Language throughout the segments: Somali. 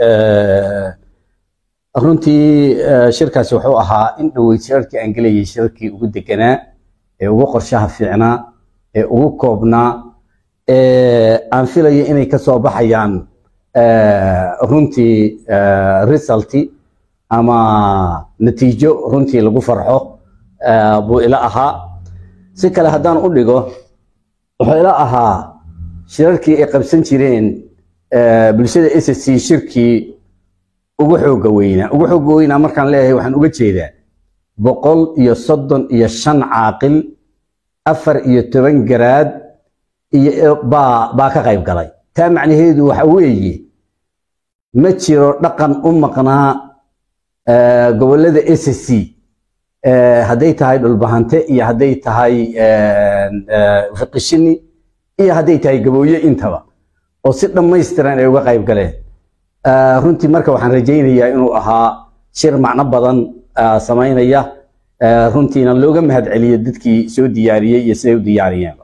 runtii shirkaasi wuxuu ahaa in dhoweyd shirarkii aan gelayay shirarkii ugu deganaa ee ugu qorshaha fiicnaa ee ugu koobnaa aan filayo inay ka soo baxayaan runtii resulti ama natiijo runtii lagu farxo buu ila ahaa si kale haddaan u dhigo wuxuu ila ahaa shirarkii ay qabsan jireen bulshada s c shirkii ugu xooga weynaa ugu xooga weynaa markaan leeyahay waxaan uga jeedaa boqol iyo soddon iyo shan caaqil afar iyo toban garaad iyo baa baa ka qayb galay taa macnaheedu waxa weeye ma jiro dhaqan u maqnaa gobollada s c hadday tahay dhulbahante iyo hadday tahay fiqishini iyo hadday tahay gabooye intaba oo si dhammaystiran ay uga qayb galeen runtii marka waxaan rajaynayaa inuu ahaa shir macno badan samaynaya runtiina looga mahad celiyo dadkii soo diyaariyey iyo siday u diyaariyeen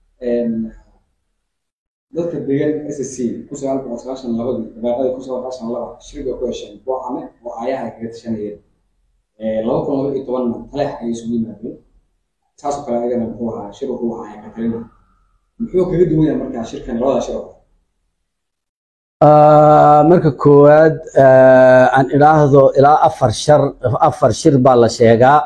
dadka degan s c kun sagaal boqol sagaashan labadii dabaaqadii kun sagaal sagaashan laba shir bay ku hesheen go'aame oo aayaha kaga tashanayeen laba kun laba iyo tobanna taleex ayay isugu yimaadeen saasoo kale ayagana muxuu ahaa shir wuxuu ahaa katalina muxuu kaga duwan yahay markaa shirkan labada shir oo marka koowaad aan idhaahdo ilaa afar shar afar shir baa la sheegaa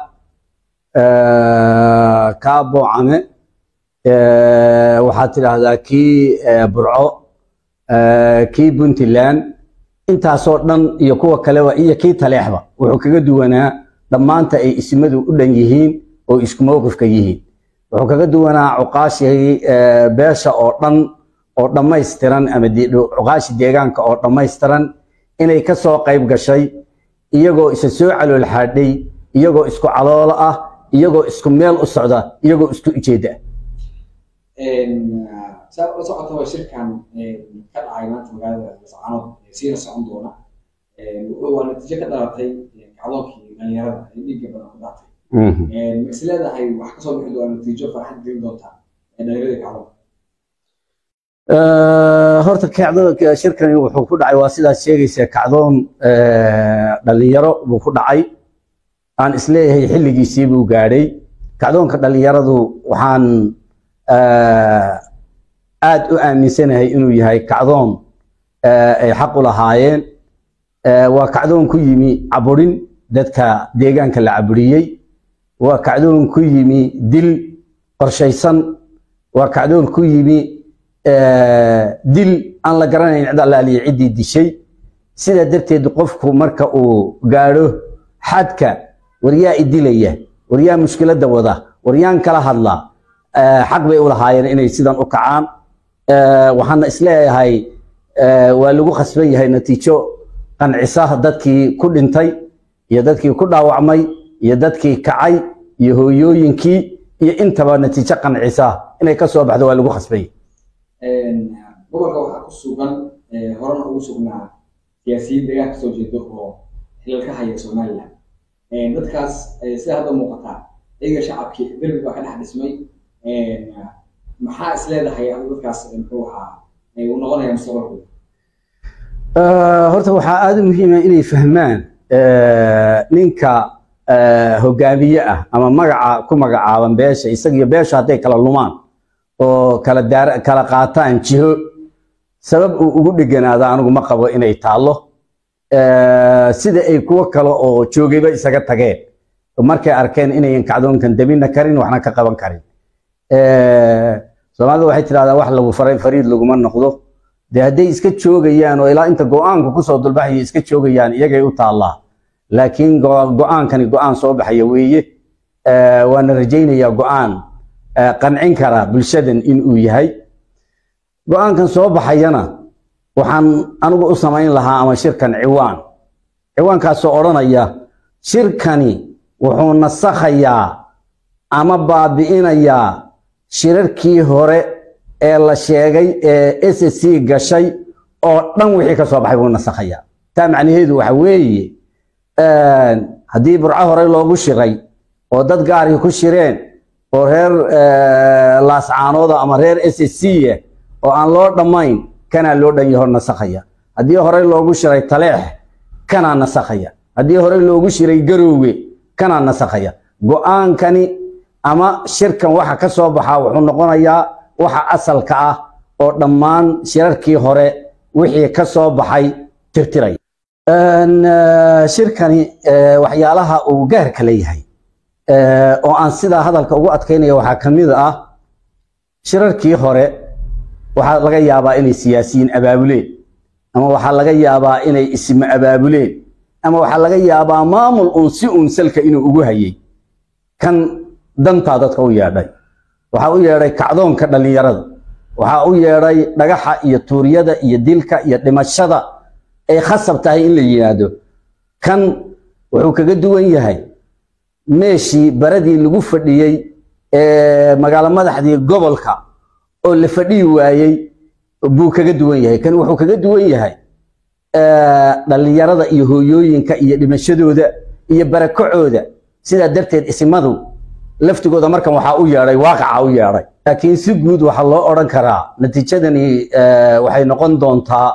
kaa boocame waxaad tidhaahdaa kii burco kii puntland intaasoo dhan iyo kuwa kaleba iyo kii taleexba wuxuu kaga duwanaa dhammaanta ay ismadu u dhan yihiin oo isku mowqifka yihiin wuxuu kaga duwanaa cuqaashii beesha oo dhan oo dhammaystiran ama cuqaashi deegaanka oo dhammaystiran inay ka soo qayb gashay iyagoo isa soo calool xaadhay iyagoo isku caloolo ah iyagoo isku meel u socda iyagoo isku ujeedda saa ula socotaba shirkan ka dhacay maanta magaalada lascaanood siina socon doona waa natiijo ka dhalatay kacdoonkii dhalinyarada ee dhiigga badan ku dhaatay ma is leedahay wax kasoo bixi doona natiijo farxad gelin doonta dhalinyaradii kacdoonka horta kacdo shirkani wuxuu ku dhacay waa sidaad sheegaysaa kacdoon dhalinyaro buu ku dhacay aan isleeyahay xilligiisii buu gaadhay kacdoonka dhalinyaradu waxaan aad u aaminsanahay inuu yahay kacdoon ay xaq u lahaayeen waa kacdoon ku yimi caburin dadka deegaanka la caburiyey waa kacdoon ku yimi dil qorshaysan waa kacdoon ku yimi dil aan la garanayn cid allaaliya ciddii dishay sidaa darteed qofku marka uu gaadho xadka waryaa idilaya waryaa mushkiladda wada waryaan kala hadla xaq bay u lahaayeen inay sidan u kacaan waxaana isleeyahay waa lagu khasban yahay natiijo qancisa dadkii ku dhintay iyo dadkii ku dhaawacmay iyo dadkii kacay iyo hooyooyinkii iyo intaba natiijo qancisa inay ka soo baxdo waa lagu khasban yahay gobolka waxaa ku sugan horena ugu sugnaa siyaasiyiin deegaan kasoo jeedo oo xilal ka haya somaliland dadkaas sida hadda muuqataa iyaga shacabkii derbi baa ka dhex dhismay maxaa is leedahay dadkaas muxuu ahaa uu noqonaya mustaqbalkooda horta waxaa aada u muhiima inay fahmaan ninka hogaamiye ah ama magaca ku magacaaban beesha isagiyo beesha hadday kala lumaan oo kala daar kala qaataan jiho sabab uu ugu dheganaado anigu ma qabo inay taallo sida ay kuwo kale oo joogayba isaga tageen markay arkeen inayan kacdoonkan dabina karin waxna ka qaban karin soomaalida waxay tidhahdaa wax lagu faray fariid laguma noqdo dee hadday iska joogayaan oo ilaa inta go-aanku kusoo dulbaxaya iska joogayaan iyagay u taallaa laakiin go-aankani go-aan soo baxaya weeye waana rajaynayaa go-aan qancin kara bulshadan in uu yahay go-aankan soo baxayana waxaan anigu u samayn lahaa ama shirkan ciwaan ciwaankaasoo odhanaya shirkani wuxuu nasakhayaa ama baabi'inayaa shirarkii hore ee la sheegay ee s c gashay oo dhan wixii ka soo baxay buu nasakhayaa taa macnaheedu waxa weeye haddii burco hore loogu shiray oo dad gaari ku shireen oo reer laascaanooda ama reer s c oo aan loo dhammayn kanaa loo dhan yaho nasakhaya haddii horey loogu shiray taleex kanaa nasakhaya haddii horey loogu shiray garoowe kanaa nasakhaya go-aankani ama shirkan waxa ka soo baxaa wuxuu noqonayaa waxa asalka ah oo dhammaan shirarkii hore wixii ka soo baxay tirtiraya shirkani waxyaalaha uu gaarka leeyahay oo aan sidaa hadalka ugu adkaynaya waxaa ka mid ah shirarkii hore waxaa laga yaabaa inay siyaasiyiin abaabuleen ama waxaa laga yaabaa inay isma abaabuleen ama waxaa laga yaabaa maamul uun si uun salka inuu ugu hayay kan dantaa dadka u yeedhay waxaa u yeedhay kacdoonka dhallinyarada waxaa u yeedhay dhagaxa iyo tuuryada iyo dilka iyo dhimashada ay khasab tahay in la yimaado kan wuxuu kaga duwan yahay meeshii baradii lagu fadhiyey ee magaalo madaxdii gobolka oo la fadhiyi waayey buu kaga duwan yahay kan wuxuu kaga duwan yahay dhallinyarada iyo hooyooyinka iyo dhimashadooda iyo barakacooda sidaa darteed isimadu laftigooda markan waxaa u yeedhay waaqaca u yeedhay laakiin si guud waxaa loo odhan karaa natiijadani waxay noqon doontaa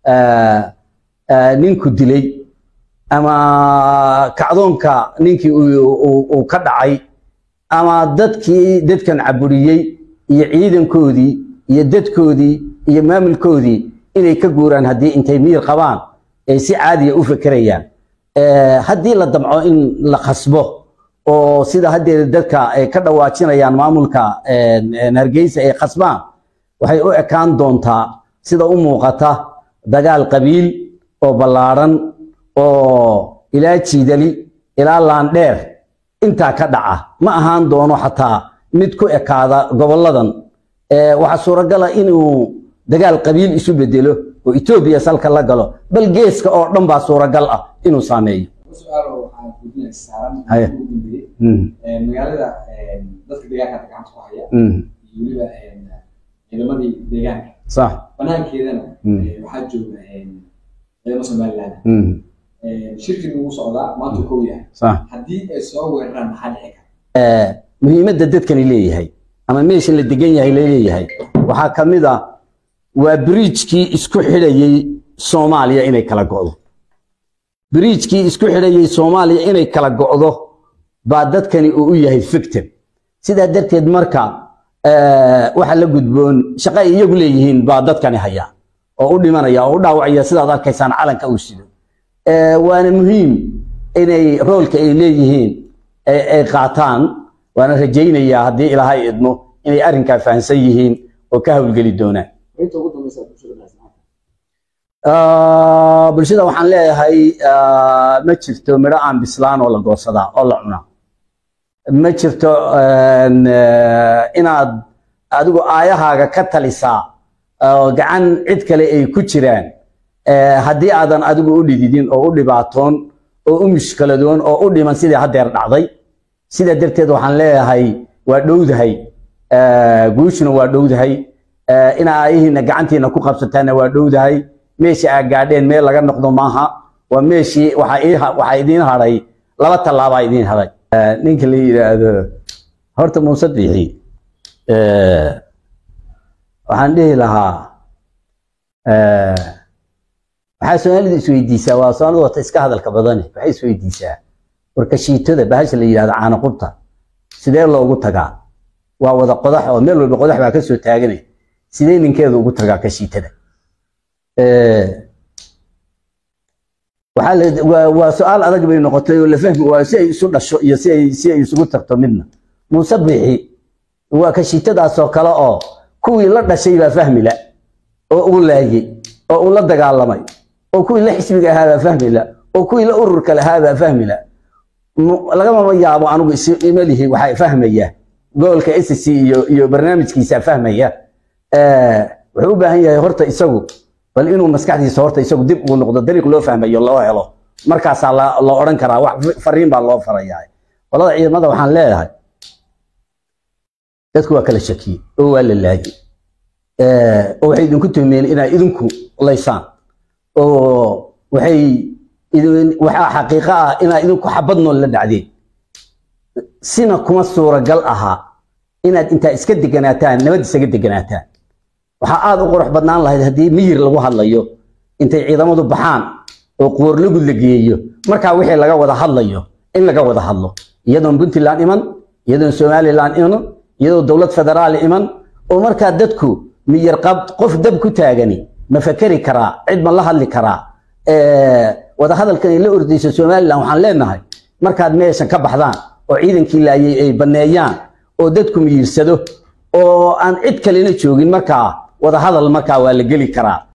ninku dilay ama kacdoonka ninkii uu ka dhacay ama dadkii dadkan caburiyey iyo ciidankoodii iyo dadkoodii iyo maamulkoodii inay ka guuraan haddii intay miyir qabaan ay si caadiya u fekerayaan haddii la damco in la khasbo oo sida haddeeda dadka ay ka dhawaajinayaan maamulka hargeysa ay khasbaan waxay u ekaan doontaa sida u muuqata dagaal qabiil oo ballaadhan oo ilaa jiidali ilaa laandheer intaa ka dhaca ma ahaan doono xataa mid ku ekaada gobolladan waxaa suuragala inuu dagaal qabiil isu bedelo oo etoobiya salka la galo bal geeska oo dhan baa suuragal ah inuu saameeyo su-aalo waxaan gudinay saaran Haya. ugu dambeeyey Mm, magaalada dadka deegaanka gacanta ku haya mm, iyo weliba ciidamadii deegaanka sax banaankeedana Mm. eh, waxaa jooga ciidamo somaliland mm, shirkii ugu socdaa maanta kow yahay sax haddii ay soo weeraraan maxaa dhici kara Eh, muhiimadda dadkani leeyahay ama meesha la degan yahay laleeyahay waxaa ka mid ah waa biriijkii isku xidhayey soomaaliya inay kala go'do biriijkii isku xidhayey soomaaliya inay kala go'do baa dadkani uu u yahay victim sidaa darteed marka eh, waxa la gudboon shaqo ay iyagu leeyihiin baa dadkani haya oo u dhimanaya oo u dhaawacaya sidaad arkaysaan calanka uu sido Eh, waana muhiim inay roolka ay leeyihiin ay ay qaataan waana rajaynayaa haddii ilaahay idmo inay arrinkaa fahamsan yihiin oo ka hawlgeli doonaan inta ugu dambeysa bulshada dhexsanaanta Ah, bulshada waxaan leeyahay ah, ma jirto midho aan bislaan oo la goosadaa oo la cunaa ma jirto een, eh, inaad adigu aayahaaga ka talisaa oo gacan cid kale ay ku jiraan eh, haddii aadan adigu u dhididin oo u dhibaatoon oo u mushkiladoon oo u dhiman sidii haddeer dhacday sidaa darteed waxaan leeyahay waa dhowdahay eh, guushuna waa dhowdahay eh, ina aayihiina gacantiina ku qabsataana waa dhowdahay meesha aa gaadheen meel laga noqdo maaha waa meeshii waxaa ii ha- waxaa idiin hadhay laba tallaabaa idiin hadhay Eh, ninka la yidhaahdo horta muuse biixi eh, waxaan dhihi lahaa eh, waxaa soomaalida isweydiisaa waa soomaalida wata iska hadalka badane waxay isweydiisaa warkashiitada bahasha la yidhahdo caana qubta sidee loogu tagaa waa wada qodax oo meel walba qodax baa ka soo taaganay sidee ninkeedu ugu tagaa kashiitada Eh, waxaa la- waa waa su-aal adag bay noqotay oo la fahmi waa si ay isu dhasho iyo si ay si ay isugu tagto midna muuse bixi waa kashiitadaasoo kale oo kuwii la dhashay baa fahmi la oo uu laayey oo uu la dagaalamay oo kuwii la xisbiga ahaa baa fahmi la oo kuwii la ururka lahaa baa fahmi la mu- lagamama yaabo anigu is imalihi waxaa fahmaya gobolka SSC iyo iyo barnaamijkiisa fahmaya Eh, wuxuu u baahan yahay horta isagu bal inuu maskaxdiisa horta isagu dib ugu noqdo dariiq loo fahmayo loo helo markaasaa la la odhan karaa wax fariin baa loo farayaa qolada ciidamada waxaan leeyahay dadku waa kala shakiyey oo waa la laayay Eh, oo waxay idinku tuhmeen inaa idinku laysaan oo waxay idin waxaa xaqiiqo ah inaa idinku xabad nool la dhacdeen sina kuma suuragal aha inaad intaa iska deganaataan nabad isaga deganaataan waxaa aad u qurux badnaan lahayd haddii miyir lagu hadlayo intay ciidamadu baxaan oo qoorlugud la geeyo markaa wixii laga wada hadlayo in laga wada hadlo iyadoon puntland iman iyadoon somaliland iman iyadoo dowlad federaal iman oo markaa dadku miyir qab qof dab ku taagani ma fakeri karaa cid ma la hadli karaa wada hadalkan ay la ordayso somaliland waxaan leenahay markaad meeshan ka baxdaan oo ciidankii laayay ay baneeyaan oo dadku miyirsado oo aan cid kalena joogin markaa wada hadal markaa waa la geli karaa